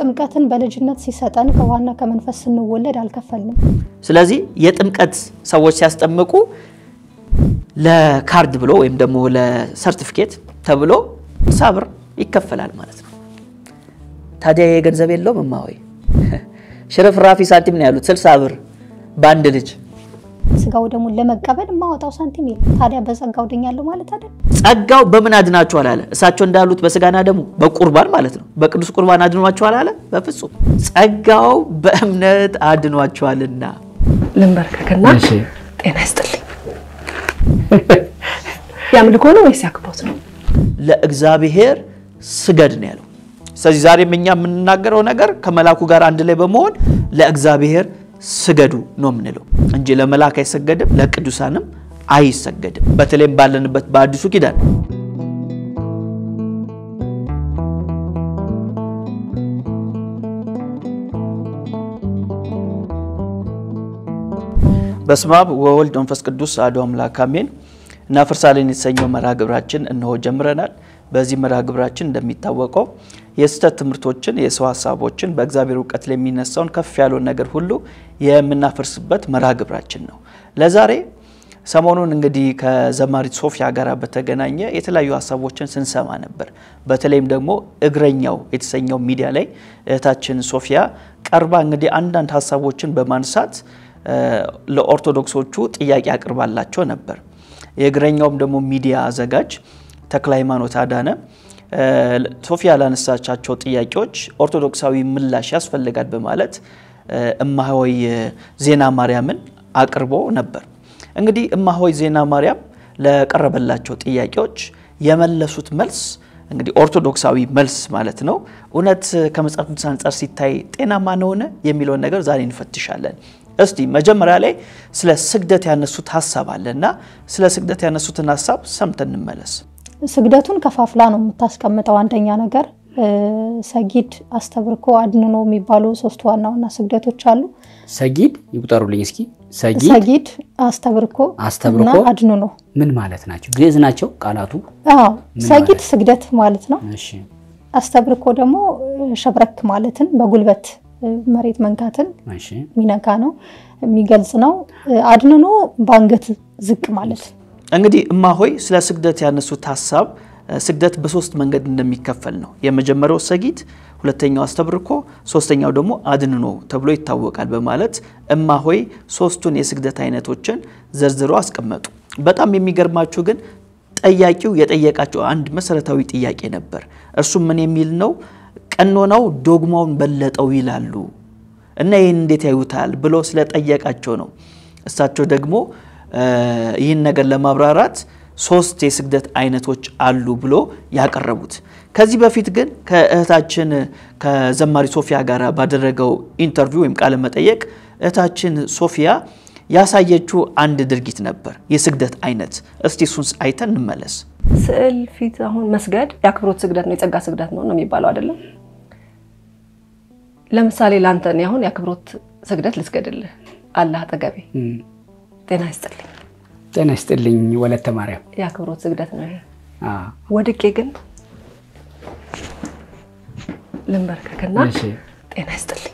ጥምቀትን በልጅነት ሲሰጠን ከውሃና ከመንፈስ ስንወለድ አልከፈልንም። ስለዚህ የጥምቀት ሰዎች ሲያስጠምቁ ለካርድ ብሎ ወይም ደግሞ ለሰርቲፊኬት ተብሎ ሳብር ይከፈላል ማለት ነው። ታዲያ ይሄ ገንዘብ የለውም እማሆይ ሽርፍራፊ ሳንቲም ነው ያሉት ስልሳ ብር በአንድ ልጅ ስጋው ደግሞ ለመቀበል የማወጣው ሳንቲም የለም። ታዲያ በጸጋው ድኛለሁ ማለት አይደል? ጸጋው በምን አድናችኋል አለ? እሳቸው እንዳሉት በስጋና ደሙ በቁርባን ማለት ነው። በቅዱስ ቁርባን አድኗችኋል አለ? በፍጹም ጸጋው በእምነት አድኗችኋልና። ልንበርከክና ጤና ይስጥልኝ። ያምልኮ ነው ወይስ ያክብሮት ነው? ለእግዚአብሔር ስገድ ነው ያለው። ስለዚህ ዛሬም እኛ የምንናገረው ነገር ከመላኩ ጋር አንድ ላይ በመሆን ለእግዚአብሔር ስገዱ ነው የምንለው እንጂ ለመላክ አይሰገድም፣ ለቅዱሳንም አይሰገድም። በተለይም ባለንበት በአዲሱ ኪዳን በስመ አብ ወወልድ መንፈስ ቅዱስ አሐዱ አምላክ አሜን። እናፈርሳለን የተሰኘው መርሃ ግብራችን እነሆ ጀምረናል። በዚህ መርሃ ግብራችን እንደሚታወቀው የስህተት ትምህርቶችን፣ የሰው ሀሳቦችን፣ በእግዚአብሔር እውቀት ላይ የሚነሳውን ከፍ ያለውን ነገር ሁሉ የምናፈርስበት መርሃ ግብራችን ነው። ለዛሬ ሰሞኑን እንግዲህ ከዘማሪት ሶፊያ ጋር በተገናኘ የተለያዩ ሀሳቦችን ስንሰማ ነበር። በተለይም ደግሞ እግረኛው የተሰኘው ሚዲያ ላይ እህታችን ሶፊያ ቀርባ እንግዲህ አንዳንድ ሀሳቦችን በማንሳት ለኦርቶዶክሶቹ ጥያቄ አቅርባላቸው ነበር። የእግረኛውም ደግሞ ሚዲያ አዘጋጅ ተክለ ሃይማኖት አዳነ ሶፊያ ላነሳቻቸው ጥያቄዎች ኦርቶዶክሳዊ ምላሽ ያስፈልጋል በማለት እማሆይ ዜና ማርያምን አቅርቦ ነበር። እንግዲህ እማሆይ ዜና ማርያም ለቀረበላቸው ጥያቄዎች የመለሱት መልስ እንግዲህ ኦርቶዶክሳዊ መልስ ማለት ነው። እውነት ከመጽሐፍ ቅዱስ አንጻር ሲታይ ጤናማ ነውን የሚለውን ነገር ዛሬ እንፈትሻለን። እስቲ መጀመሪያ ላይ ስለ ስግደት ያነሱት ሀሳብ አለ እና ስለ ስግደት ያነሱትን ሀሳብ ሰምተን እንመለስ። ስግደቱን ከፋፍላ ነው የምታስቀምጠው። አንደኛ ነገር ሰጊድ፣ አስተብርኮ፣ አድንኖ የሚባሉ ሶስት ዋና ዋና ስግደቶች አሉ። ሰጊድ ይቁጠሩልኝ እስኪ። ሰጊድ፣ ሰጊድ፣ አስተብርኮ አስተብርኮ እና አድንኖ ምን ማለት ናቸው? ግዕዝ ናቸው ቃላቱ? አዎ ምን ሰጊድ ማለት? ስግደት ማለት ነው። እሺ አስተብርኮ ደግሞ ሸብረክ ማለትን በጉልበት መሬት መንካትን እሺ የሚነካ ነው የሚገልጽ ነው። አድንኖ በአንገት ዝቅ ማለት እንግዲህ እማሆይ ስለ ስግደት ያነሱት ሀሳብ ስግደት በሶስት መንገድ እንደሚከፈል ነው። የመጀመሪያው ሰጊድ፣ ሁለተኛው አስተብርኮ፣ ሶስተኛው ደግሞ አድንኖ ተብሎ ይታወቃል በማለት እማሆይ ሶስቱን የስግደት አይነቶችን ዘርዝረው አስቀመጡ። በጣም የሚገርማችሁ ግን ጠያቂው የጠየቃቸው አንድ መሰረታዊ ጥያቄ ነበር። እርሱም ምን የሚል ነው? ቀኖናው ዶግማውን በለጠው ይላሉ እና ይህን እንዴት ያዩታል ብሎ ስለጠየቃቸው ነው። እሳቸው ደግሞ ይህን ነገር ለማብራራት ሶስት የስግደት አይነቶች አሉ ብሎ ያቀረቡት። ከዚህ በፊት ግን ከእህታችን ከዘማሪ ሶፊያ ጋር ባደረገው ኢንተርቪው ወይም ቃለ መጠየቅ እህታችን ሶፊያ ያሳየችው አንድ ድርጊት ነበር፣ የስግደት አይነት። እስቲ እሱን አይተን እንመለስ። ስዕል ፊት አሁን መስገድ የአክብሮት ስግደት ነው፣ የጸጋ ስግደት ነው ነው የሚባለው አይደለም። ለምሳሌ ለአንተ እኔ አሁን የአክብሮት ስግደት ልስገድልህ፣ አላህ አጠገቤ፣ እም፣ ጤና ይስጥልኝ። ጤና ይስጥልኝ ወለተ ማርያም። የአክብሮት ስግደት ነው ይሄ። አ ወድቄ ግን ልንበርከክና እሺ ጤና ይስጥልኝ።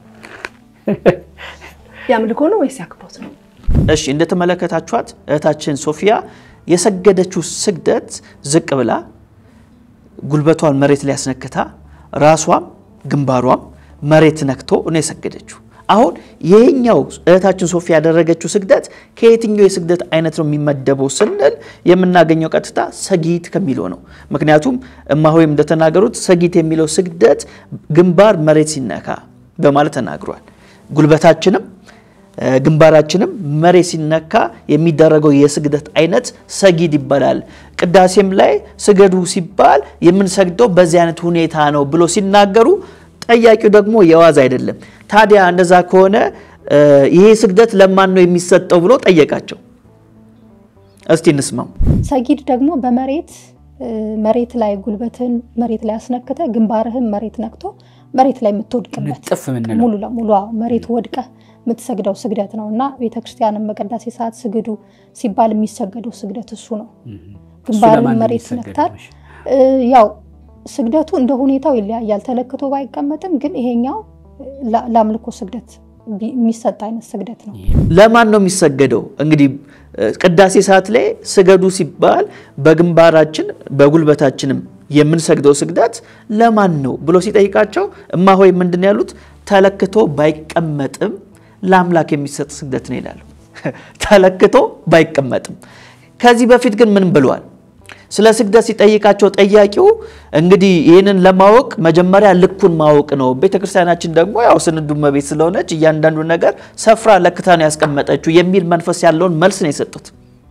የአምልኮ ነው ወይስ የአክብሮት ነው? እሺ እንደተመለከታችኋት እህታችን ሶፊያ የሰገደችው ስግደት ዝቅ ብላ ጉልበቷን መሬት ላይ ያስነክታ ራሷም ግንባሯም መሬት ነክቶ ነው የሰገደችው። አሁን ይሄኛው እህታችን ሶፊያ ያደረገችው ስግደት ከየትኛው የስግደት አይነት ነው የሚመደበው ስንል የምናገኘው ቀጥታ ሰጊት ከሚለው ነው። ምክንያቱም እማሆይም እንደተናገሩት ሰጊት የሚለው ስግደት ግንባር መሬት ሲነካ በማለት ተናግሯል። ጉልበታችንም ግንባራችንም መሬት ሲነካ የሚደረገው የስግደት አይነት ሰጊድ ይባላል። ቅዳሴም ላይ ስገዱ ሲባል የምንሰግደው በዚህ አይነት ሁኔታ ነው ብሎ ሲናገሩ ጠያቂው ደግሞ የዋዝ አይደለም። ታዲያ እንደዛ ከሆነ ይሄ ስግደት ለማን ነው የሚሰጠው ብሎ ጠየቃቸው። እስቲ እንስማው። ሰጊድ ደግሞ በመሬት መሬት ላይ ጉልበትህን መሬት ላይ አስነክተ ግንባርህን መሬት ነክቶ መሬት ላይ የምትወድቅበት ንጥፍ የምንለው ሙሉ ለሙሉ አዎ፣ መሬት ወድቀ የምትሰግደው ስግደት ነው እና ቤተክርስቲያንም በቅዳሴ ሰዓት ስግዱ ሲባል የሚሰገደው ስግደት እሱ ነው። እሱ ግንባርን ለማን ነው መሬት የሚሰገደው? ነክታል። ያው ስግደቱ እንደ ሁኔታው ይለያያል። ተለክቶ ባይቀመጥም ግን ይሄኛው ለአምልኮ ስግደት የሚሰጥ አይነት ስግደት ነው። ለማን ነው የሚሰገደው? እንግዲህ ቅዳሴ ሰዓት ላይ ስገዱ ሲባል በግንባራችን በጉልበታችንም የምንሰግደው ስግደት ለማን ነው ብሎ ሲጠይቃቸው እማሆይ ምንድን ያሉት ተለክቶ ባይቀመጥም ለአምላክ የሚሰጥ ስግደት ነው ይላሉ። ተለክቶ ባይቀመጥም። ከዚህ በፊት ግን ምን ብለዋል? ስለ ስግደት ሲጠይቃቸው ጠያቂው እንግዲህ ይህንን ለማወቅ መጀመሪያ ልኩን ማወቅ ነው። ቤተክርስቲያናችን ደግሞ ያው ስንዱ እመቤት ስለሆነች እያንዳንዱ ነገር ሰፍራ ለክታ ነው ያስቀመጠችው የሚል መንፈስ ያለውን መልስ ነው የሰጡት።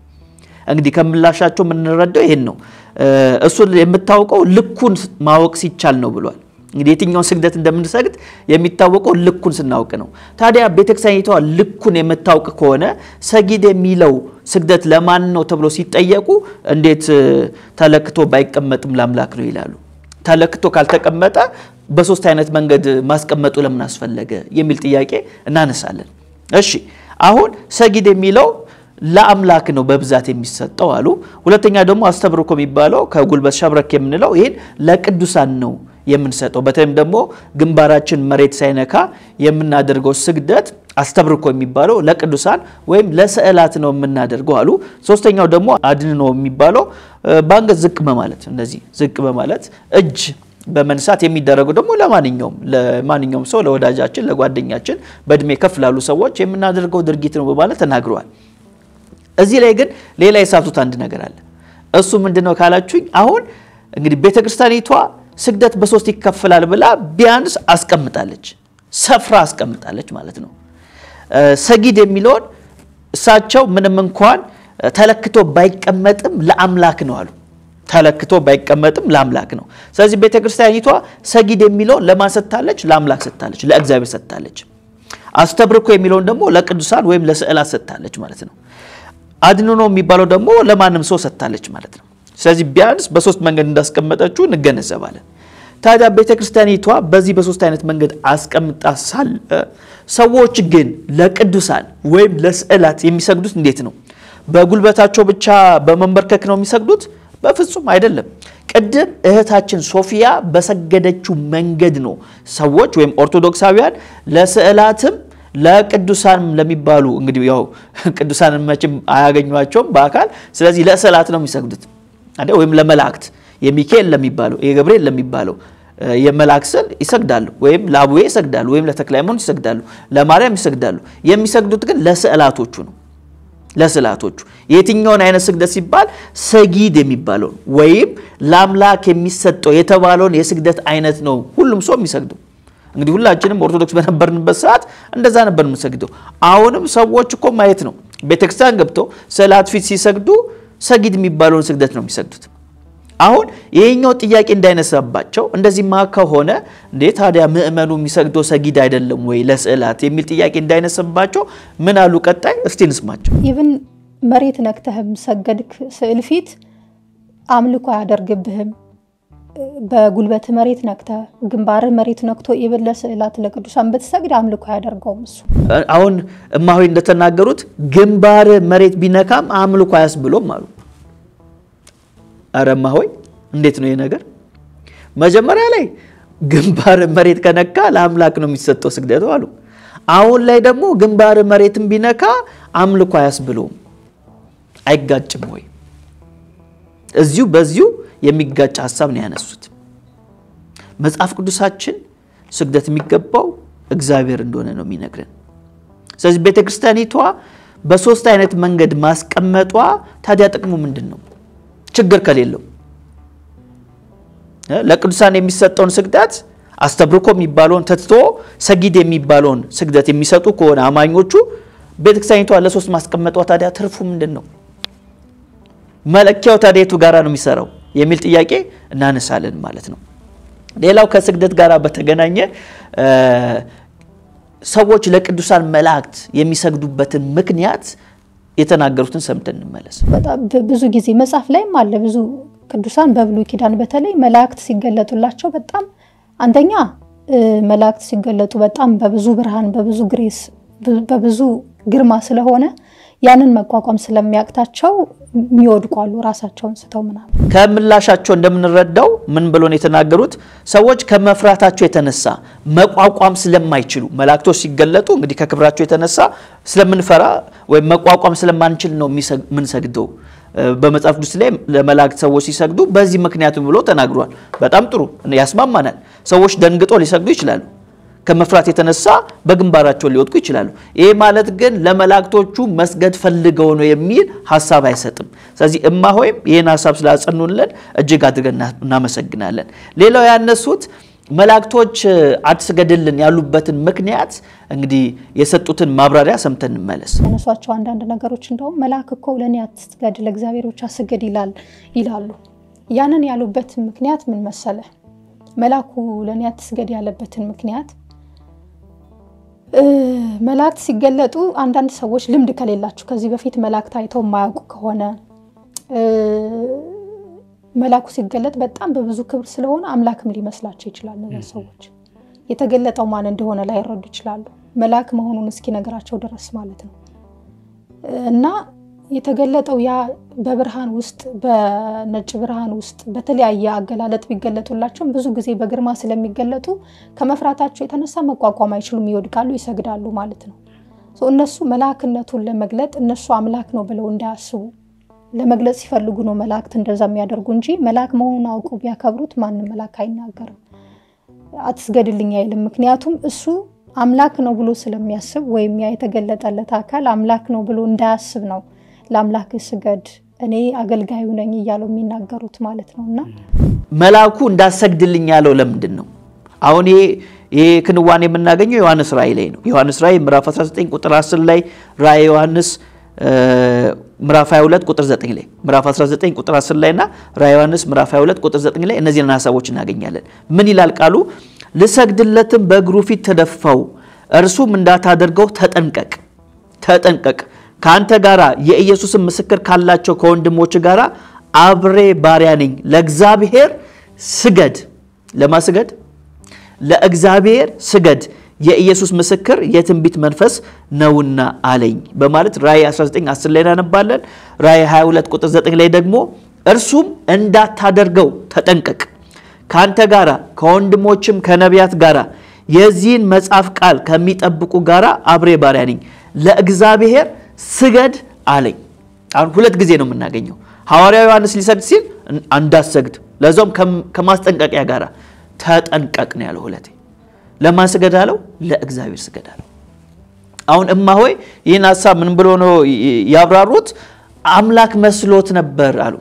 እንግዲህ ከምላሻቸው የምንረዳው ይህን ነው። እሱን የምታውቀው ልኩን ማወቅ ሲቻል ነው ብሏል። እንግዲህ የትኛውን ስግደት እንደምንሰግድ የሚታወቀው ልኩን ስናውቅ ነው። ታዲያ ቤተክርስቲያኒቷ ልኩን የምታውቅ ከሆነ ሰጊድ የሚለው ስግደት ለማን ነው ተብሎ ሲጠየቁ እንዴት ተለክቶ ባይቀመጥም ለአምላክ ነው ይላሉ። ተለክቶ ካልተቀመጠ በሶስት አይነት መንገድ ማስቀመጡ ለምን አስፈለገ የሚል ጥያቄ እናነሳለን። እሺ አሁን ሰጊድ የሚለው ለአምላክ ነው በብዛት የሚሰጠው አሉ። ሁለተኛ ደግሞ አስተብርኮ የሚባለው ከጉልበት ሸብረክ የምንለው ይህን ለቅዱሳን ነው የምንሰጠው በተለይም ደግሞ ግንባራችን መሬት ሳይነካ የምናደርገው ስግደት አስተብርኮ የሚባለው ለቅዱሳን ወይም ለስዕላት ነው የምናደርገው አሉ። ሶስተኛው ደግሞ አድንኖ የሚባለው በአንገት ዝቅ በማለት እንደዚህ ዝቅ በማለት እጅ በመንሳት የሚደረገው ደግሞ ለማንኛውም ለማንኛውም ሰው ለወዳጃችን፣ ለጓደኛችን በእድሜ ከፍ ላሉ ሰዎች የምናደርገው ድርጊት ነው በማለት ተናግረዋል። እዚህ ላይ ግን ሌላ የሳቱት አንድ ነገር አለ። እሱ ምንድን ነው ካላችሁኝ አሁን እንግዲህ ቤተክርስቲያኒቷ ስግደት በሶስት ይከፈላል ብላ ቢያንስ አስቀምጣለች፣ ሰፍራ አስቀምጣለች ማለት ነው። ሰጊድ የሚለውን እሳቸው ምንም እንኳን ተለክቶ ባይቀመጥም ለአምላክ ነው አሉ። ተለክቶ ባይቀመጥም ለአምላክ ነው። ስለዚህ ቤተክርስቲያኒቷ ሰጊድ የሚለውን ለማን ሰጥታለች? ለአምላክ ሰጥታለች፣ ለእግዚአብሔር ሰጥታለች። አስተብርኮ የሚለውን ደግሞ ለቅዱሳን ወይም ለስዕላት ሰጥታለች ማለት ነው። አድንኖ የሚባለው ደግሞ ለማንም ሰው ሰጥታለች ማለት ነው። ስለዚህ ቢያንስ በሶስት መንገድ እንዳስቀመጠችው እንገነዘባለን። ታዲያ ቤተ ክርስቲያኒቷ በዚህ በሶስት አይነት መንገድ አስቀምጣ ሳለ ሰዎች ግን ለቅዱሳን ወይም ለስዕላት የሚሰግዱት እንዴት ነው? በጉልበታቸው ብቻ በመንበርከክ ነው የሚሰግዱት? በፍጹም አይደለም። ቅድም እህታችን ሶፊያ በሰገደችው መንገድ ነው ሰዎች ወይም ኦርቶዶክሳውያን ለስዕላትም ለቅዱሳን ለሚባሉ እንግዲህ ያው ቅዱሳንን መቼም አያገኟቸውም በአካል ስለዚህ ለስዕላት ነው የሚሰግዱት አይደል? ወይም ለመላእክት የሚካኤል ለሚባለው የገብርኤል ለሚባለው የመላእክት ስዕል ይሰግዳሉ፣ ወይም ለአቡዬ ይሰግዳሉ፣ ወይም ለተክለ ሃይማኖት ይሰግዳሉ፣ ለማርያም ይሰግዳሉ። የሚሰግዱት ግን ለስዕላቶቹ ነው። ለስዕላቶቹ የትኛውን አይነት ስግደት ሲባል ሰጊድ የሚባለውን ወይም ለአምላክ የሚሰጠው የተባለውን የስግደት አይነት ነው ሁሉም ሰው የሚሰግደው። እንግዲህ ሁላችንም ኦርቶዶክስ በነበርንበት ሰዓት እንደዛ ነበር የምንሰግደው። አሁንም ሰዎች እኮ ማየት ነው ቤተክርስቲያን ገብተው ስዕላት ፊት ሲሰግዱ ሰጊድ የሚባለውን ስግደት ነው የሚሰግዱት። አሁን ይሄኛው ጥያቄ እንዳይነሳባቸው እንደዚህማ ከሆነ እንዴ ታዲያ ምእመኑ የሚሰግደው ሰጊድ አይደለም ወይ ለስዕላት የሚል ጥያቄ እንዳይነሳባቸው ምን አሉ? ቀጣይ እስቲ እንስማቸው። ኢቭን መሬት ነክተህም ሰገድክ ስዕል ፊት አምልኮ አያደርግብህም። በጉልበት መሬት ነክተ ግንባርህ መሬት ነክቶ ኢቭን ለስዕላት ለቅዱሳን ብትሰግድ አምልኮ አያደርገውም እሱ። አሁን እማሆይ እንደተናገሩት ግንባር መሬት ቢነካም አምልኮ አያስብሎም አሉ። አረ እማሆይ እንዴት ነው ይህ ነገር? መጀመሪያ ላይ ግንባር መሬት ከነካ ለአምላክ ነው የሚሰጠው ስግደቱ አሉ። አሁን ላይ ደግሞ ግንባር መሬትን ቢነካ አምልኮ አያስብለውም። አይጋጭም ወይ? እዚሁ በዚሁ የሚጋጭ ሀሳብ ነው ያነሱት። መጽሐፍ ቅዱሳችን ስግደት የሚገባው እግዚአብሔር እንደሆነ ነው የሚነግረን። ስለዚህ ቤተ ክርስቲያኒቷ በሶስት አይነት መንገድ ማስቀመጧ ታዲያ ጥቅሙ ምንድን ነው? ችግር ከሌለው ለቅዱሳን የሚሰጠውን ስግደት አስተብርኮ የሚባለውን ተትቶ ሰጊድ የሚባለውን ስግደት የሚሰጡ ከሆነ አማኞቹ ቤተክርስቲያኒቷ ለሶስት ማስቀመጧ ታዲያ ትርፉ ምንድን ነው? መለኪያው ታዲያ የቱ ጋራ ነው የሚሰራው የሚል ጥያቄ እናነሳለን ማለት ነው። ሌላው ከስግደት ጋር በተገናኘ ሰዎች ለቅዱሳን መላእክት የሚሰግዱበትን ምክንያት የተናገሩትን ሰምተን እንመለስ። በጣም ብዙ ጊዜ መጽሐፍ ላይም አለ። ብዙ ቅዱሳን በብሉይ ኪዳን በተለይ መላእክት ሲገለጡላቸው በጣም አንደኛ መላእክት ሲገለጡ በጣም በብዙ ብርሃን፣ በብዙ ግሬስ፣ በብዙ ግርማ ስለሆነ ያንን መቋቋም ስለሚያቅታቸው የሚወድቁ አሉ፣ ራሳቸውን ስተው ምናምን። ከምላሻቸው እንደምንረዳው ምን ብሎ ነው የተናገሩት? ሰዎች ከመፍራታቸው የተነሳ መቋቋም ስለማይችሉ መላእክቶች ሲገለጡ እንግዲህ ከክብራቸው የተነሳ ስለምንፈራ ወይም መቋቋም ስለማንችል ነው የምንሰግደው። በመጽሐፍ ቅዱስ ላይ ለመላእክት ሰዎች ሲሰግዱ በዚህ ምክንያት ብሎ ተናግሯል። በጣም ጥሩ ያስማማናል። ሰዎች ደንግጦ ሊሰግዱ ይችላሉ። ከመፍራት የተነሳ በግንባራቸው ሊወድቁ ይችላሉ። ይህ ማለት ግን ለመላእክቶቹ መስገድ ፈልገው ነው የሚል ሀሳብ አይሰጥም። ስለዚህ እማ ሆይም ይህን ሀሳብ ስላጸኑልን እጅግ አድርገን እናመሰግናለን። ሌላው ያነሱት መላእክቶች አትስገድልን ያሉበትን ምክንያት እንግዲህ የሰጡትን ማብራሪያ ሰምተን እንመለስ። ያነሷቸው አንዳንድ ነገሮች እንደውም መልአክ እኮ ለእኔ አትስገድ ለእግዚአብሔር ብቻ ስገድ ይላል ይላሉ። ያንን ያሉበት ምክንያት ምን መሰለ? መልአኩ ለእኔ አትስገድ ያለበትን ምክንያት መላእክት ሲገለጡ አንዳንድ ሰዎች ልምድ ከሌላችሁ ከዚህ በፊት መላእክት አይተው የማያውቁ ከሆነ መልአኩ ሲገለጥ በጣም በብዙ ክብር ስለሆነ አምላክም ሊመስላቸው ይችላል። እነዚያ ሰዎች የተገለጠው ማን እንደሆነ ላይረዱ ይችላሉ። መልአክ መሆኑን እስኪነገራቸው ድረስ ማለት ነው እና የተገለጠው ያ በብርሃን ውስጥ በነጭ ብርሃን ውስጥ በተለያየ አገላለጥ ቢገለጡላቸውም ብዙ ጊዜ በግርማ ስለሚገለጡ ከመፍራታቸው የተነሳ መቋቋም አይችሉም፣ ይወድቃሉ፣ ይሰግዳሉ ማለት ነው። እነሱ መልአክነቱን ለመግለጥ እነሱ አምላክ ነው ብለው እንዳያስቡ ለመግለጽ ሲፈልጉ ነው መላእክት እንደዛ የሚያደርጉ እንጂ መልአክ መሆኑን አውቁ ቢያከብሩት ማንም መልአክ አይናገርም፣ አትስገድልኝ አይልም። ምክንያቱም እሱ አምላክ ነው ብሎ ስለሚያስብ ወይም ያ የተገለጠለት አካል አምላክ ነው ብሎ እንዳያስብ ነው ለአምላክ ስገድ እኔ አገልጋዩ ነኝ እያለው የሚናገሩት ማለት ነው። እና መልአኩ እንዳሰግድልኝ ያለው ለምንድን ነው? አሁን ይሄ ክንዋኔ የምናገኘው ዮሐንስ ራእይ ላይ ነው። ዮሐንስ ራእይ ምዕራፍ 19 ቁጥር 10 ላይ ራእይ ዮሐንስ ምዕራፍ 22 ቁጥር 9 ላይ ምዕራፍ 19 ቁጥር 10 ላይ እና ራእይ ዮሐንስ ምዕራፍ 22 ቁጥር 9 ላይ እነዚህን ሀሳቦች እናገኛለን። ምን ይላል ቃሉ? ልሰግድለትም በእግሩ ፊት ተደፋው፣ እርሱም እንዳታደርገው ተጠንቀቅ ተጠንቀቅ ከአንተ ጋር የኢየሱስን ምስክር ካላቸው ከወንድሞች ጋር አብሬ ባሪያ ነኝ። ለእግዚአብሔር ስገድ። ለማስገድ ለእግዚአብሔር ስገድ፣ የኢየሱስ ምስክር የትንቢት መንፈስ ነውና አለኝ በማለት ራእይ 19 10 ላይ እናነባለን። ራእይ 22 ቁጥር 9 ላይ ደግሞ እርሱም እንዳታደርገው ተጠንቀቅ፣ ከአንተ ጋር ከወንድሞችም ከነቢያት ጋር የዚህን መጽሐፍ ቃል ከሚጠብቁ ጋር አብሬ ባሪያ ነኝ ለእግዚአብሔር ስገድ አለኝ። አሁን ሁለት ጊዜ ነው የምናገኘው። ሐዋርያው ዮሐንስ ሊሰግድ ሲል እንዳሰግድ ለዛውም ከማስጠንቀቂያ ጋር ተጠንቀቅ ነው ያለው። ሁለቴ ለማን ስገድ አለው? ለእግዚአብሔር ስገድ አለው። አሁን እማ ሆይ ይህን ሀሳብ ምን ብሎ ነው ያብራሩት? አምላክ መስሎት ነበር አሉ።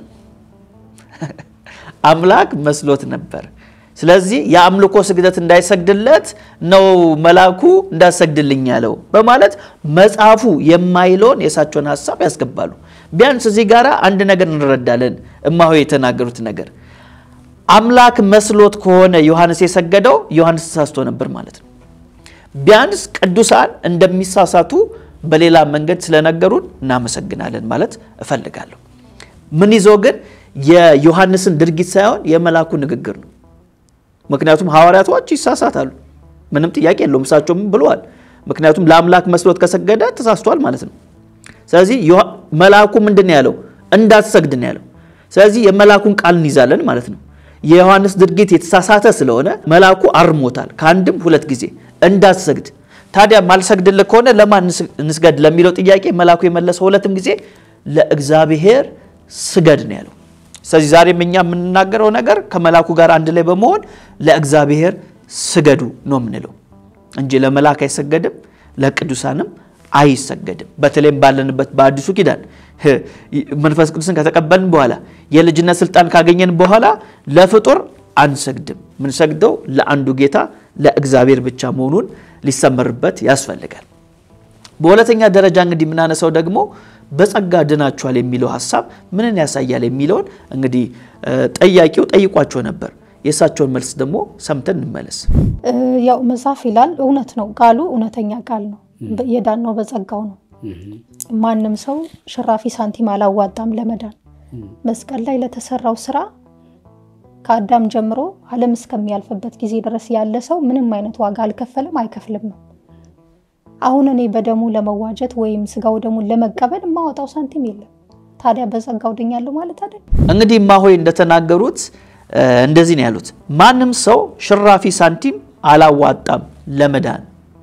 አምላክ መስሎት ነበር። ስለዚህ የአምልኮ ስግደት እንዳይሰግድለት ነው መልአኩ እንዳሰግድልኝ ያለው በማለት መጽሐፉ የማይለውን የእሳቸውን ሀሳብ ያስገባሉ። ቢያንስ እዚህ ጋር አንድ ነገር እንረዳለን። እማሆይ የተናገሩት ነገር አምላክ መስሎት ከሆነ ዮሐንስ የሰገደው ዮሐንስ ተሳስቶ ነበር ማለት ነው። ቢያንስ ቅዱሳን እንደሚሳሳቱ በሌላ መንገድ ስለነገሩን እናመሰግናለን ማለት እፈልጋለሁ። ምን ይዞ ግን የዮሐንስን ድርጊት ሳይሆን የመልአኩ ንግግር ነው። ምክንያቱም ሐዋርያቶች ይሳሳታሉ፣ ምንም ጥያቄ የለውም። እሳቸውም ብለዋል። ምክንያቱም ለአምላክ መስሎት ከሰገደ ተሳስቷል ማለት ነው። ስለዚህ መልአኩ ምንድን ነው ያለው? እንዳትሰግድ ነው ያለው። ስለዚህ የመልአኩን ቃል እንይዛለን ማለት ነው። የዮሐንስ ድርጊት የተሳሳተ ስለሆነ መልአኩ አርሞታል ከአንድም ሁለት ጊዜ እንዳትሰግድ። ታዲያ ማልሰግድልህ ከሆነ ለማን እንስገድ ለሚለው ጥያቄ መልአኩ የመለሰው ሁለትም ጊዜ ለእግዚአብሔር ስገድ ነው ያለው። ስለዚህ ዛሬም እኛ የምንናገረው ነገር ከመልአኩ ጋር አንድ ላይ በመሆን ለእግዚአብሔር ስገዱ ነው የምንለው እንጂ ለመልአክ አይሰገድም፣ ለቅዱሳንም አይሰገድም። በተለይም ባለንበት በአዲሱ ኪዳን መንፈስ ቅዱስን ከተቀበልን በኋላ የልጅነት ስልጣን ካገኘን በኋላ ለፍጡር አንሰግድም። ምንሰግደው ለአንዱ ጌታ ለእግዚአብሔር ብቻ መሆኑን ሊሰመርበት ያስፈልጋል። በሁለተኛ ደረጃ እንግዲህ የምናነሳው ደግሞ በጸጋ ድናችኋል የሚለው ሀሳብ ምንን ያሳያል የሚለውን እንግዲህ ጠያቂው ጠይቋቸው ነበር። የእሳቸውን መልስ ደግሞ ሰምተን እንመለስ። ያው መጽሐፍ ይላል እውነት ነው፣ ቃሉ እውነተኛ ቃል ነው። የዳነው በጸጋው ነው። ማንም ሰው ሽራፊ ሳንቲም አላዋጣም ለመዳን። መስቀል ላይ ለተሰራው ስራ ከአዳም ጀምሮ ዓለም እስከሚያልፍበት ጊዜ ድረስ ያለ ሰው ምንም አይነት ዋጋ አልከፈለም፣ አይከፍልም። አሁን እኔ በደሙ ለመዋጀት ወይም ስጋው ደሙን ለመቀበል የማወጣው ሳንቲም የለም። ታዲያ በጸጋው ድኛለሁ ማለት አይደል? እንግዲህ እማሆይ እንደተናገሩት እንደዚህ ነው ያሉት። ማንም ሰው ሽራፊ ሳንቲም አላዋጣም ለመዳን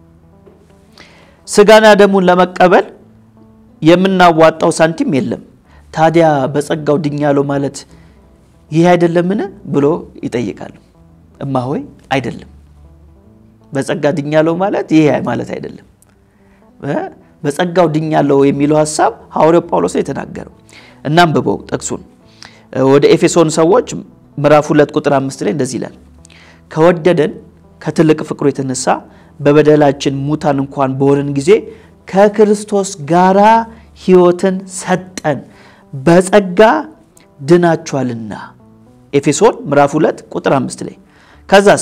ስጋና ደሙን ለመቀበል የምናዋጣው ሳንቲም የለም። ታዲያ በጸጋው ድኛለሁ ማለት ይህ አይደለምን ብሎ ይጠይቃሉ። እማሆይ አይደለም፣ በጸጋ ድኛለሁ ማለት ይህ ማለት አይደለም። በጸጋው ድኛለሁ የሚለው ሀሳብ ሐዋርያው ጳውሎስ ነው የተናገረው። እናንብበው ጥቅሱን ወደ ኤፌሶን ሰዎች ምዕራፍ ሁለት ቁጥር አምስት ላይ እንደዚህ ይላል ከወደደን ከትልቅ ፍቅሩ የተነሳ በበደላችን ሙታን እንኳን በሆንን ጊዜ ከክርስቶስ ጋራ ሕይወትን ሰጠን፣ በጸጋ ድናችኋልና። ኤፌሶን ምዕራፍ 2 ቁጥር 5 ላይ ከዛስ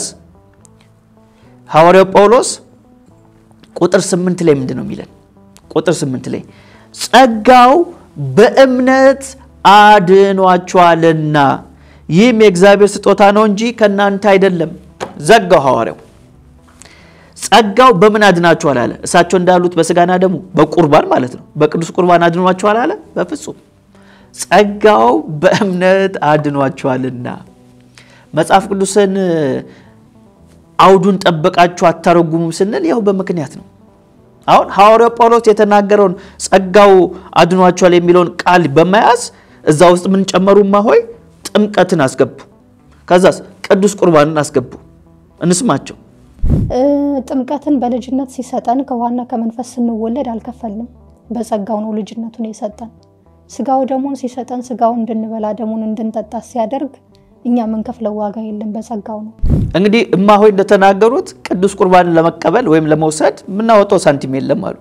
ሐዋርያው ጳውሎስ ቁጥር 8 ላይ ምንድን ነው የሚለን? ቁጥር 8 ላይ ጸጋው በእምነት አድኗችኋልና ይህም የእግዚአብሔር ስጦታ ነው እንጂ ከእናንተ አይደለም። ዘጋው ሐዋርያው ጸጋው በምን አድናችኋል አለ። እሳቸው እንዳሉት በስጋና ደሙ በቁርባን ማለት ነው። በቅዱስ ቁርባን አድኗችኋል አለ? በፍጹም ጸጋው በእምነት አድኗችኋልና። መጽሐፍ ቅዱስን አውዱን ጠበቃችሁ አታረጉሙም ስንል ያው በምክንያት ነው። አሁን ሐዋርያው ጳውሎስ የተናገረውን ጸጋው አድኗችኋል የሚለውን ቃል በመያዝ እዛ ውስጥ ምን ጨመሩማ ሆይ ጥምቀትን አስገቡ። ከዛስ ቅዱስ ቁርባንን አስገቡ። እንስማቸው። ጥምቀትን በልጅነት ሲሰጠን ከውሃና ከመንፈስ ስንወለድ አልከፈልንም። በጸጋው ነው ልጅነቱን የሰጠን። ስጋው ደሙን ሲሰጠን ስጋውን እንድንበላ ደሙን እንድንጠጣ ሲያደርግ እኛ የምንከፍለው ዋጋ የለም፣ በጸጋው ነው። እንግዲህ እማሆይ እንደተናገሩት ቅዱስ ቁርባንን ለመቀበል ወይም ለመውሰድ የምናወጣው ሳንቲም የለም አሉ።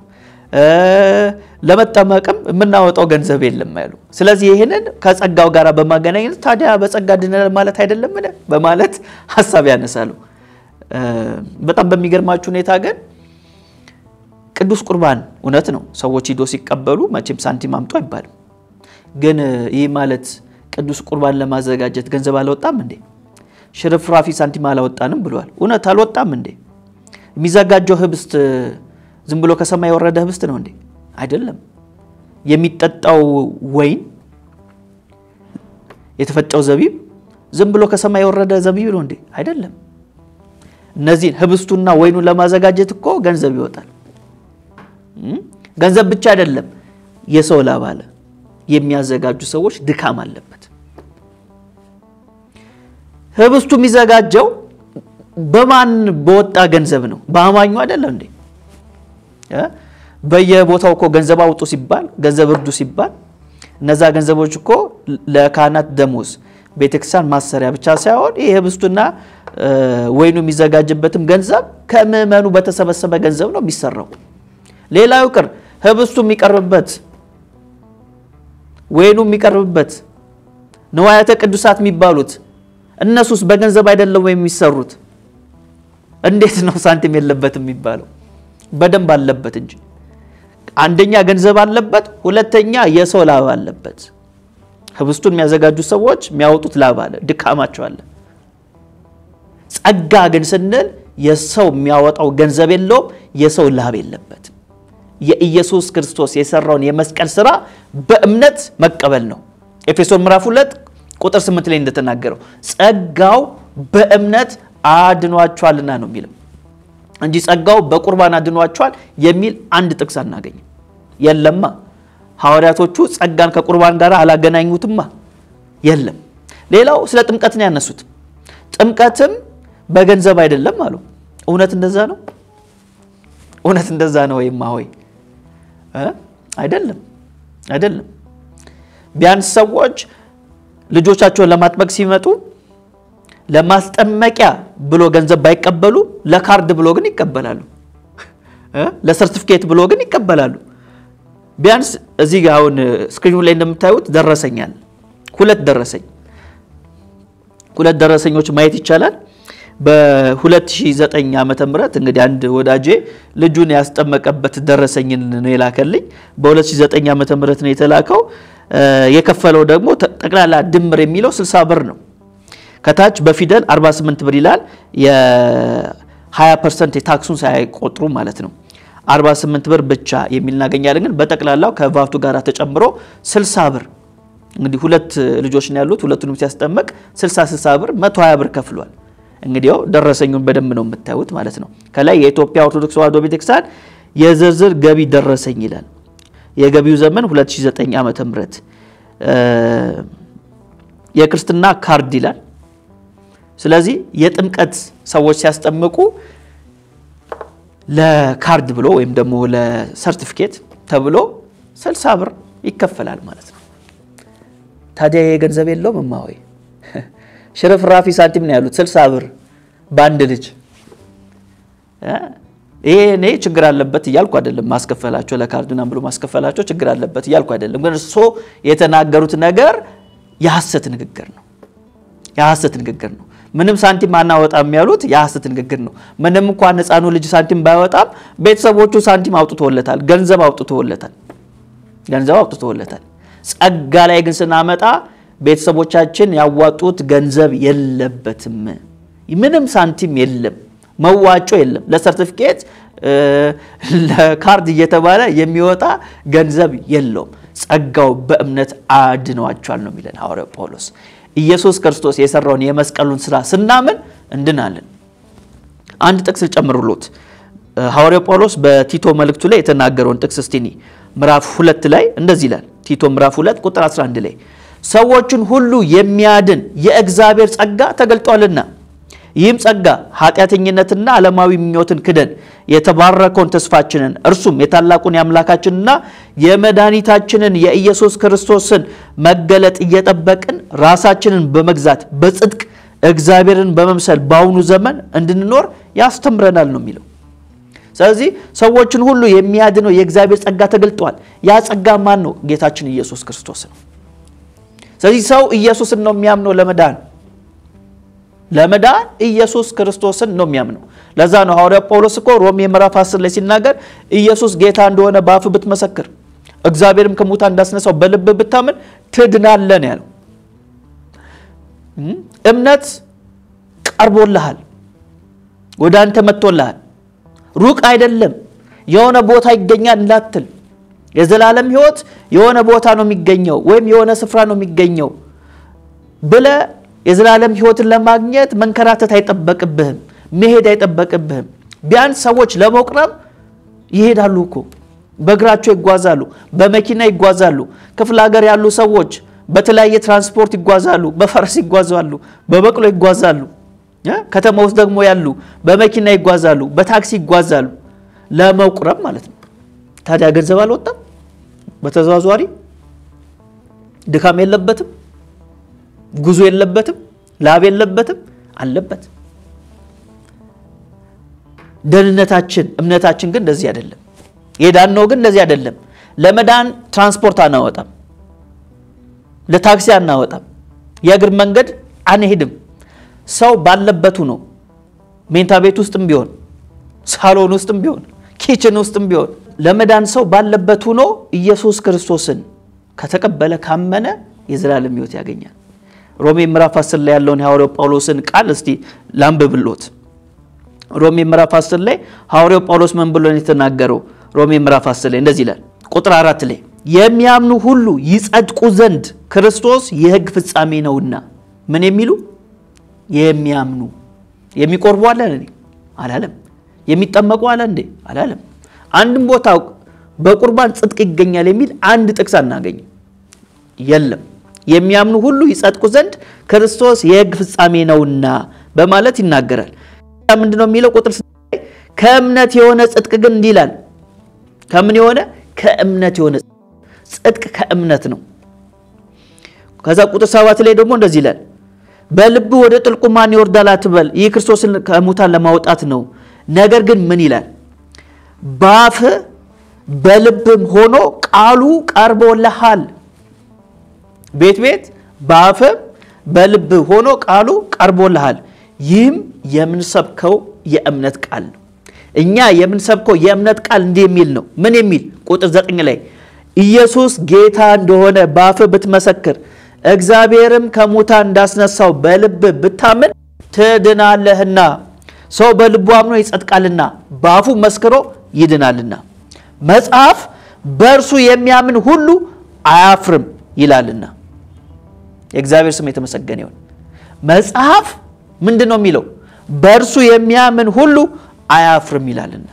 ለመጠመቅም የምናወጣው ገንዘብ የለም ያሉ። ስለዚህ ይህንን ከጸጋው ጋር በማገናኘት ታዲያ በጸጋ ድነናል ማለት አይደለም በማለት ሀሳብ ያነሳሉ። በጣም በሚገርማችሁ ሁኔታ ግን ቅዱስ ቁርባን እውነት ነው፣ ሰዎች ሂዶ ሲቀበሉ መቼም ሳንቲም አምጡ አይባልም። ግን ይህ ማለት ቅዱስ ቁርባን ለማዘጋጀት ገንዘብ አልወጣም እንዴ? ሽርፍራፊ ሳንቲም አላወጣንም ብለዋል። እውነት አልወጣም እንዴ? የሚዘጋጀው ህብስት ዝም ብሎ ከሰማይ የወረደ ህብስት ነው እንዴ? አይደለም። የሚጠጣው ወይን የተፈጨው ዘቢብ ዝም ብሎ ከሰማይ የወረደ ዘቢብ ነው እንዴ? አይደለም። እነዚህን ህብስቱና ወይኑን ለማዘጋጀት እኮ ገንዘብ ይወጣል። ገንዘብ ብቻ አይደለም፣ የሰው ላብ አለ። የሚያዘጋጁ ሰዎች ድካም አለበት። ህብስቱ የሚዘጋጀው በማን በወጣ ገንዘብ ነው? በአማኙ አይደለም እንዴ? በየቦታው እኮ ገንዘብ አውጡ ሲባል ገንዘብ እርዱ ሲባል እነዛ ገንዘቦች እኮ ለካህናት ደሞዝ ቤተክርስቲያን ማሰሪያ ብቻ ሳይሆን ይህ ህብስቱና ወይኑ የሚዘጋጅበትም ገንዘብ ከምዕመኑ በተሰበሰበ ገንዘብ ነው የሚሰራው። ሌላው ይቅር ህብስቱ የሚቀርብበት ወይኑ የሚቀርብበት ንዋያተ ቅዱሳት የሚባሉት እነሱስ በገንዘብ አይደለም ወይ የሚሰሩት? እንዴት ነው ሳንቲም የለበትም የሚባለው? በደንብ አለበት እንጂ አንደኛ ገንዘብ አለበት፣ ሁለተኛ የሰው ላብ አለበት። ህብስቱን የሚያዘጋጁ ሰዎች የሚያወጡት ላብ አለ፣ ድካማቸው አለ። ጸጋ ግን ስንል የሰው የሚያወጣው ገንዘብ የለውም፣ የሰው ላብ የለበትም። የኢየሱስ ክርስቶስ የሰራውን የመስቀል ስራ በእምነት መቀበል ነው። ኤፌሶን ምዕራፍ 2 ቁጥር 8 ላይ እንደተናገረው ጸጋው በእምነት አድኗችኋልና ነው የሚለው እንጂ ጸጋው በቁርባን አድኗችኋል የሚል አንድ ጥቅስ አናገኝም። የለማ ሐዋርያቶቹ ጸጋን ከቁርባን ጋር አላገናኙትማ። የለም። ሌላው ስለ ጥምቀት ነው ያነሱት። ጥምቀትም በገንዘብ አይደለም አሉ። እውነት እንደዛ ነው? እውነት እንደዛ ነው ወይማ ሆይ አይደለም፣ አይደለም። ቢያንስ ሰዎች ልጆቻቸውን ለማጥመቅ ሲመጡ ለማስጠመቂያ ብሎ ገንዘብ ባይቀበሉ ለካርድ ብሎ ግን ይቀበላሉ። ለሰርቲፊኬት ብሎ ግን ይቀበላሉ። ቢያንስ እዚህ ጋ አሁን ስክሪኑ ላይ እንደምታዩት ደረሰኛል። ሁለት ደረሰኝ ሁለት ደረሰኞች ማየት ይቻላል። በ2009 ዓመተ ምህረት እንግዲህ አንድ ወዳጄ ልጁን ያስጠመቀበት ደረሰኝን ነው የላከልኝ። በ2009 ዓመተ ምህረት ነው የተላከው። የከፈለው ደግሞ ጠቅላላ ድምር የሚለው 60 ብር ነው። ከታች በፊደል 48 ብር ይላል። የ20 ፐርሰንት የታክሱን ሳይቆጥሩ ማለት ነው። 48 ብር ብቻ የሚል እናገኛለን። ግን በጠቅላላው ከቫቱ ጋር ተጨምሮ 60 ብር እንግዲህ ሁለት ልጆች ነው ያሉት። ሁለቱንም ሲያስጠመቅ 60 60 ብር 120 ብር ከፍሏል። እንግዲህ ደረሰኙን በደንብ ነው የምታዩት ማለት ነው። ከላይ የኢትዮጵያ ኦርቶዶክስ ተዋሕዶ ቤተክርስቲያን የዝርዝር ገቢ ደረሰኝ ይላል። የገቢው ዘመን 2009 ዓመተ ምህረት የክርስትና ካርድ ይላል። ስለዚህ የጥምቀት ሰዎች ሲያስጠምቁ ለካርድ ብሎ ወይም ደግሞ ለሰርቲፊኬት ተብሎ 60 ብር ይከፈላል ማለት ነው። ታዲያ የገንዘብ የለውም እማሆይ ሽርፍራፊ ሳንቲም ነው ያሉት 60 ብር በአንድ ልጅ። ይሄ እኔ ችግር አለበት እያልኩ አይደለም። ማስከፈላቸው ለካርድ ምናምን ብሎ ማስከፈላቸው ችግር አለበት እያልኩ አይደለም። ግን እርሶ የተናገሩት ነገር የሐሰት ንግግር ነው። የሐሰት ንግግር ነው። ምንም ሳንቲም አናወጣም ያሉት የሐሰት ንግግር ነው። ምንም እንኳን ሕፃኑ ልጅ ሳንቲም ባይወጣም ቤተሰቦቹ ሳንቲም አውጥቶለታል፣ ገንዘብ አውጥቶለታል፣ ገንዘብ አውጥቶለታል። ጸጋ ላይ ግን ስናመጣ ቤተሰቦቻችን ያዋጡት ገንዘብ የለበትም። ምንም ሳንቲም የለም፣ መዋጮ የለም። ለሰርቲፊኬት ለካርድ እየተባለ የሚወጣ ገንዘብ የለውም። ጸጋው በእምነት አድነዋቸዋል ነው የሚለን ሐዋርያው ጳውሎስ። ኢየሱስ ክርስቶስ የሰራውን የመስቀሉን ስራ ስናምን እንድናለን። አንድ ጥቅስ ጨምሩሎት ሐዋርያው ጳውሎስ በቲቶ መልእክቱ ላይ የተናገረውን ጥቅስ እስቲኒ ምዕራፍ ሁለት ላይ እንደዚህ ይላል። ቲቶ ምዕራፍ ሁለት ቁጥር 11 ላይ ሰዎችን ሁሉ የሚያድን የእግዚአብሔር ጸጋ ተገልጧልና ይህም ጸጋ ኃጢአተኝነትና ዓለማዊ ምኞትን ክደን የተባረከውን ተስፋችንን እርሱም የታላቁን የአምላካችንና የመድኃኒታችንን የኢየሱስ ክርስቶስን መገለጥ እየጠበቅን ራሳችንን በመግዛት በጽድቅ እግዚአብሔርን በመምሰል በአሁኑ ዘመን እንድንኖር ያስተምረናል ነው የሚለው። ስለዚህ ሰዎችን ሁሉ የሚያድነው የእግዚአብሔር ጸጋ ተገልጧል። ያ ጸጋ ማን ነው? ጌታችን ኢየሱስ ክርስቶስ ነው። ስለዚህ ሰው ኢየሱስን ነው የሚያምነው ለመዳን ለመዳን ኢየሱስ ክርስቶስን ነው የሚያምነው። ለዛ ነው ሐዋርያ ጳውሎስ እኮ ሮሜ ምዕራፍ 10 ላይ ሲናገር ኢየሱስ ጌታ እንደሆነ በአፍ ብትመሰክር እግዚአብሔርም ከሙታን እንዳስነሳው በልብ ብታምን ትድናለህ ነው ያለው። እምነት ቀርቦልሃል፣ ወደ አንተ መጥቶልሃል። ሩቅ አይደለም፣ የሆነ ቦታ ይገኛል እንዳትል። የዘላለም ሕይወት የሆነ ቦታ ነው የሚገኘው ወይም የሆነ ስፍራ ነው የሚገኘው ብለ የዘላለም ሕይወትን ለማግኘት መንከራተት አይጠበቅብህም፣ መሄድ አይጠበቅብህም። ቢያንስ ሰዎች ለመቁረብ ይሄዳሉ እኮ በእግራቸው ይጓዛሉ፣ በመኪና ይጓዛሉ። ክፍለ ሀገር ያሉ ሰዎች በተለያየ ትራንስፖርት ይጓዛሉ፣ በፈረስ ይጓዛሉ፣ በበቅሎ ይጓዛሉ። ከተማ ውስጥ ደግሞ ያሉ በመኪና ይጓዛሉ፣ በታክሲ ይጓዛሉ፣ ለመቁረብ ማለት ነው። ታዲያ ገንዘብ አልወጣም? በተዘዋዋሪ ድካም የለበትም? ጉዞ የለበትም? ላብ የለበትም? አለበት። ደህንነታችን እምነታችን ግን እንደዚህ አይደለም። የዳነው ግን እንደዚህ አይደለም። ለመዳን ትራንስፖርት አናወጣም፣ ለታክሲ አናወጣም፣ የእግር መንገድ አንሄድም። ሰው ባለበቱ ነው። ሜንታ ቤት ውስጥም ቢሆን ሳሎን ውስጥም ቢሆን ኪችን ውስጥም ቢሆን ለመዳን ሰው ባለበት ሆኖ ኢየሱስ ክርስቶስን ከተቀበለ ካመነ የዘላለም ሕይወት ያገኛል። ሮሜ ምዕራፍ 10 ላይ ያለውን የሐዋርያው ጳውሎስን ቃል እስቲ ላንብብሎት። ሮሜ ምዕራፍ 10 ላይ ሐዋርያው ጳውሎስ ምን ብሎ የተናገረው? ሮሜ ምዕራፍ 10 ላይ እንደዚህ ይላል። ቁጥር አራት ላይ የሚያምኑ ሁሉ ይጸድቁ ዘንድ ክርስቶስ የሕግ ፍጻሜ ነውና። ምን የሚሉ የሚያምኑ የሚቆርቡ አለ እንዴ? አላለም። የሚጠመቁ አለ እንዴ? አላለም። አንድም ቦታ በቁርባን ጽድቅ ይገኛል የሚል አንድ ጥቅስ አናገኝም። የለም። የሚያምኑ ሁሉ ይጸድቁ ዘንድ ክርስቶስ የሕግ ፍጻሜ ነውና በማለት ይናገራል። ምንድን ነው የሚለው? ቁጥር ከእምነት የሆነ ጽድቅ ግን እንዲህ ይላል። ከምን የሆነ ከእምነት የሆነ ጽድቅ ከእምነት ነው። ከዛ ቁጥር ሰባት ላይ ደግሞ እንደዚህ ይላል በልብ ወደ ጥልቁ ማን ይወርዳል አትበል፣ ይህ ክርስቶስን ከሙታን ለማውጣት ነው። ነገር ግን ምን ይላል? በአፍ በልብም ሆኖ ቃሉ ቀርቦልሃል። ቤት ቤት በአፍም በልብ ሆኖ ቃሉ ቀርቦልሃል። ይህም የምንሰብከው የእምነት ቃል ነው። እኛ የምንሰብከው የእምነት ቃል እንዲህ የሚል ነው። ምን የሚል ቁጥር ዘጠኝ ላይ ኢየሱስ ጌታ እንደሆነ በአፍ ብትመሰክር እግዚአብሔርም ከሙታን እንዳስነሳው በልብ ብታምን ትድናለህና። ሰው በልቡ አምኖ ይጸድቃልና በአፉ መስክሮ ይድናልና። መጽሐፍ በእርሱ የሚያምን ሁሉ አያፍርም ይላልና። የእግዚአብሔር ስም የተመሰገነ ይሁን። መጽሐፍ ምንድን ነው የሚለው? በእርሱ የሚያምን ሁሉ አያፍርም ይላልና።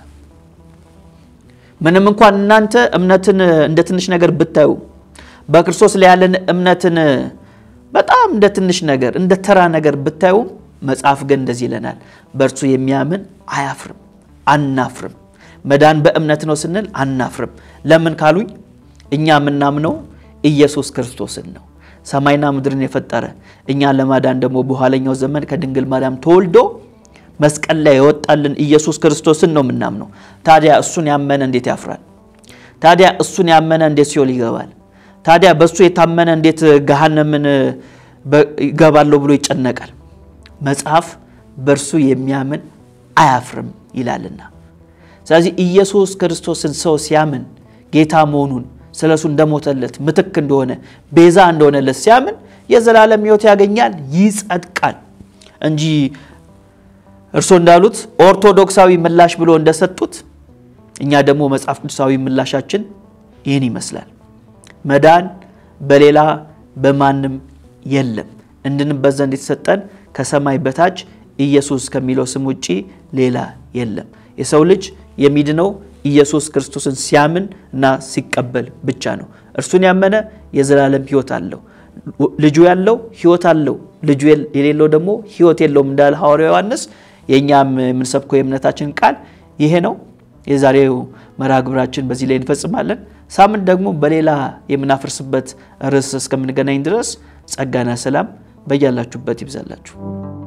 ምንም እንኳን እናንተ እምነትን እንደ ትንሽ ነገር ብታዩ በክርስቶስ ላይ ያለን እምነትን በጣም እንደ ትንሽ ነገር እንደ ተራ ነገር ብታዩም መጽሐፍ ግን እንደዚህ ይለናል፣ በእርሱ የሚያምን አያፍርም፣ አናፍርም። መዳን በእምነት ነው ስንል አናፍርም። ለምን ካሉኝ እኛ የምናምነው ኢየሱስ ክርስቶስን ነው፣ ሰማይና ምድርን የፈጠረ እኛን ለማዳን ደግሞ በኋለኛው ዘመን ከድንግል ማርያም ተወልዶ መስቀል ላይ የወጣልን ኢየሱስ ክርስቶስን ነው የምናምነው። ታዲያ እሱን ያመነ እንዴት ያፍራል? ታዲያ እሱን ያመነ እንዴት ሲኦል ይገባል? ታዲያ በእሱ የታመነ እንዴት ገሃነምን ይገባለሁ ብሎ ይጨነቃል? መጽሐፍ በእርሱ የሚያምን አያፍርም ይላልና። ስለዚህ ኢየሱስ ክርስቶስን ሰው ሲያምን ጌታ መሆኑን ስለ እሱ እንደሞተለት ምትክ እንደሆነ ቤዛ እንደሆነለት ሲያምን የዘላለም ሕይወት ያገኛል፣ ይጸድቃል እንጂ እርሶ እንዳሉት ኦርቶዶክሳዊ ምላሽ ብሎ እንደሰጡት እኛ ደግሞ መጽሐፍ ቅዱሳዊ ምላሻችን ይህን ይመስላል። መዳን በሌላ በማንም የለም። እንድንበት ዘንድ የተሰጠን ከሰማይ በታች ኢየሱስ ከሚለው ስም ውጪ ሌላ የለም። የሰው ልጅ የሚድነው ኢየሱስ ክርስቶስን ሲያምን እና ሲቀበል ብቻ ነው። እርሱን ያመነ የዘላለም ሕይወት አለው። ልጁ ያለው ሕይወት አለው፣ ልጁ የሌለው ደግሞ ሕይወት የለውም እንዳለ ሐዋርያው ዮሐንስ። የእኛም የምንሰብከው የእምነታችን ቃል ይሄ ነው። የዛሬው መርሃ ግብራችን በዚህ ላይ እንፈጽማለን። ሳምንት ደግሞ በሌላ የምናፈርስበት ርዕስ እስከምንገናኝ ድረስ ጸጋና ሰላም በያላችሁበት ይብዛላችሁ።